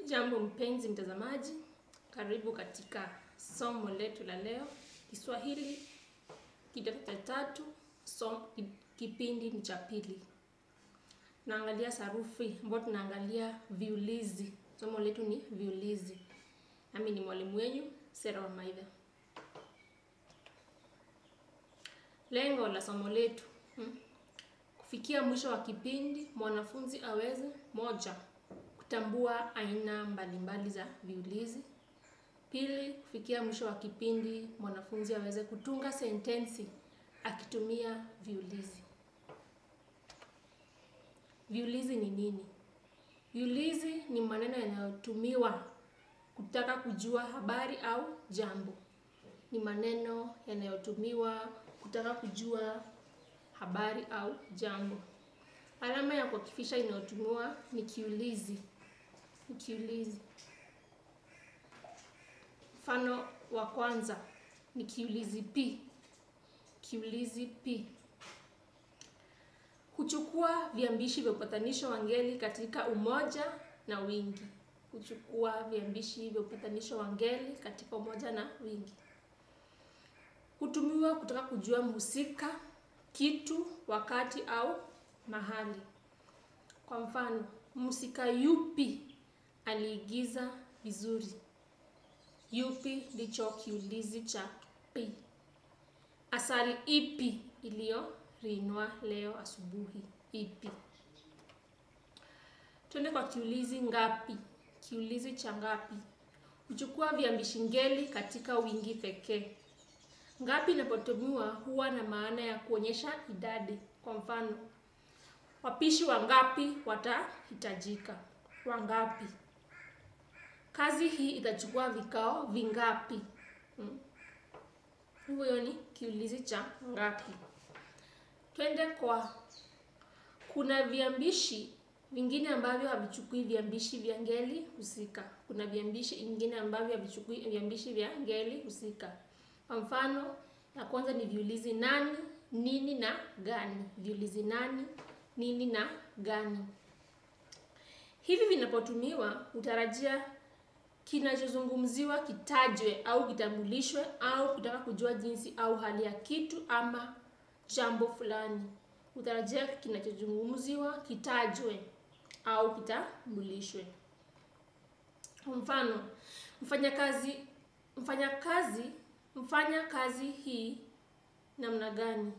Jambo mpenzi mtazamaji, karibu katika somo letu la leo, Kiswahili kidato cha tatu, som, kipindi ni cha pili. Tunaangalia sarufi ambayo tunaangalia viulizi. Somo letu ni viulizi. Nami ni mwalimu wenyu Sera wa Maidha. Lengo la somo letu hmm, kufikia mwisho wa kipindi mwanafunzi aweze moja kutambua aina mbalimbali za viulizi. Pili, kufikia mwisho wa kipindi mwanafunzi aweze kutunga sentensi akitumia viulizi. Viulizi ni nini? Viulizi ni maneno yanayotumiwa kutaka kujua habari au jambo. Ni maneno yanayotumiwa kutaka kujua habari au jambo. Alama ya kuakifisha inayotumiwa ni kiulizi. Ni kiulizi. Mfano wa kwanza ni kiulizi pi. Kiulizi pi huchukua viambishi vya upatanisho wa ngeli katika umoja na wingi. Huchukua viambishi vya upatanisho wa ngeli katika umoja na wingi. Hutumiwa kutaka kujua mhusika, kitu, wakati au mahali. Kwa mfano, mhusika yupi aliigiza vizuri? Yupi ndicho kiulizi cha pi. Asali ipi iliyorinwa leo asubuhi? Ipi. Twende kwa kiulizi ngapi. Kiulizi cha ngapi huchukua viambishi ngeli katika wingi pekee. Ngapi inapotumiwa huwa na maana ya kuonyesha idadi. Kwa mfano, wapishi wangapi watahitajika? Wangapi. Kazi hii itachukua vikao vingapi? Hmm. Huyo ni kiulizi cha ngapi. Twende kwa kuna viambishi vingine ambavyo havichukui viambishi vya ngeli husika. Kuna viambishi vingine ambavyo havichukui viambishi vya ngeli husika. Kwa mfano, ya kwanza ni viulizi nani, nini na gani. Viulizi nani, nini na gani. Hivi vinapotumiwa utarajia kinachozungumziwa kitajwe au kitambulishwe au kutaka kujua jinsi au hali ya kitu ama jambo fulani. Utarajia kinachozungumziwa kitajwe au kitambulishwe. Kwa mfano, mfanyakazi mfanyakazi mfanya kazi hii namna gani?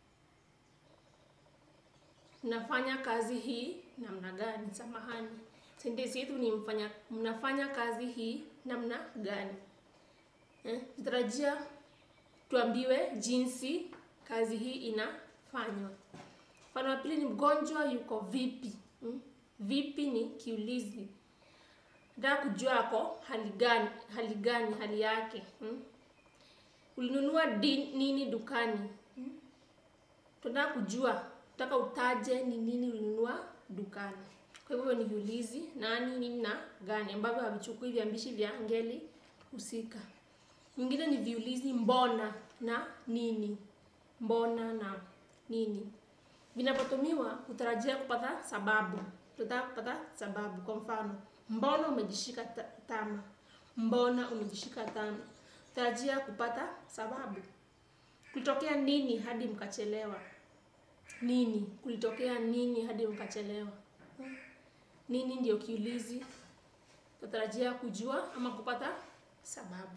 Mnafanya kazi hii namna gani? Samahani. Sentensi yetu ni mfanya mnafanya kazi hii namna gani? Eh, tutarajia tuambiwe jinsi kazi hii inafanywa. Mfano wa pili ni mgonjwa yuko vipi? Hmm? Vipi ni kiulizi. Nataka kujua ako hali gani, hali gani, hali yake. Hmm? Ulinunua nini dukani? Hmm? Tunataka kujua, tunataka utaje ni nini ulinunua dukani. Kwa hivyo ni viulizi nani, nini na gani ambavyo havichukui viambishi vya ngeli husika. Nyingine ni viulizi mbona na nini. Mbona na nini. Vinapotumiwa utarajia kupata sababu. Tunataka kupata sababu. Kwa mfano, mbona umejishika tama? Mbona umejishika tama? Tarajia kupata sababu. Kulitokea nini hadi mkachelewa? Nini? Kulitokea nini hadi mkachelewa? Nini ndio kiulizi. Tutarajia kujua ama kupata sababu.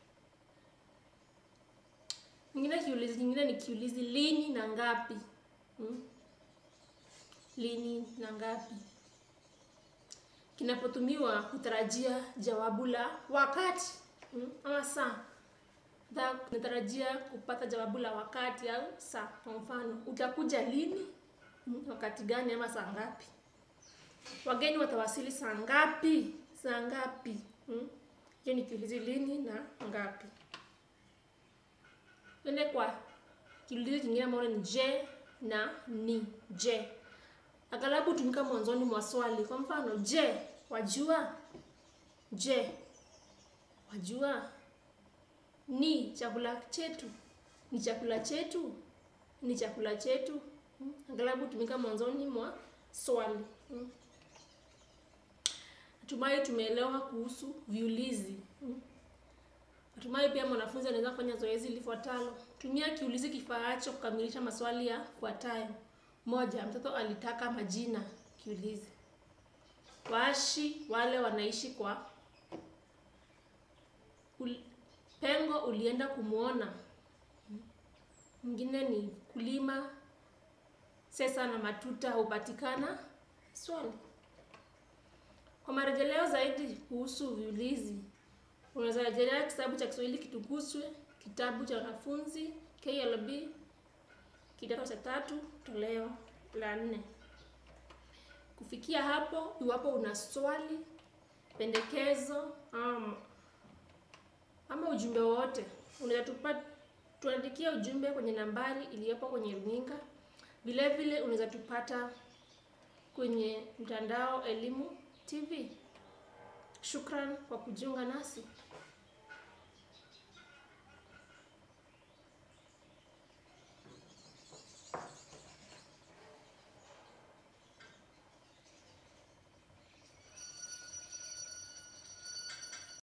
Nyingine kiulizi nyingine ni kiulizi lini na ngapi. Hmm? Lini na ngapi. Kinapotumiwa kutarajia jawabu la wakati. Hmm? Ama saa. Natarajia kupata jawabu la wakati au saa. Kwa mfano, utakuja lini? Hmm? Wakati gani ama saa ngapi? Wageni watawasili saa ngapi? Saa ngapi? Hmm? Hiyo ni kiulizi lini na ngapi. Twende kwa kiulizi kingine ambacho ni je na ni. Je. Aghalabu hutumika mwanzoni mwa swali. Kwa mfano, je, wajua? Je, wajua? Ni chakula chetu. Ni chakula chetu. Ni chakula chetu. Aghalabu hutumika mwanzoni mwa swali. Natumai tumeelewa kuhusu viulizi. Mm. Natumai pia mwanafunzi anaweza kufanya zoezi lifuatalo. Tumia kiulizi kifaacho kukamilisha maswali yafuatayo. Moja, mtoto alitaka majina. Kiulizi. Waashi wale wanaishi kwa ul, pengo ulienda kumwona. Mwingine ni kulima sesa na matuta hupatikana. Swali. Kwa marejeleo zaidi kuhusu viulizi, unaweza rejelea kitabu cha Kiswahili Kitukuzwe, kitabu cha wanafunzi KLB kidato cha tatu toleo la nne. Kufikia hapo, iwapo una swali, pendekezo ama, ama ujumbe wote, unaweza tupa tuandikia ujumbe kwenye nambari iliyopo kwenye runinga. Vile vile unaweza tupata kwenye mtandao Elimu TV. Shukran kwa kujiunga nasi.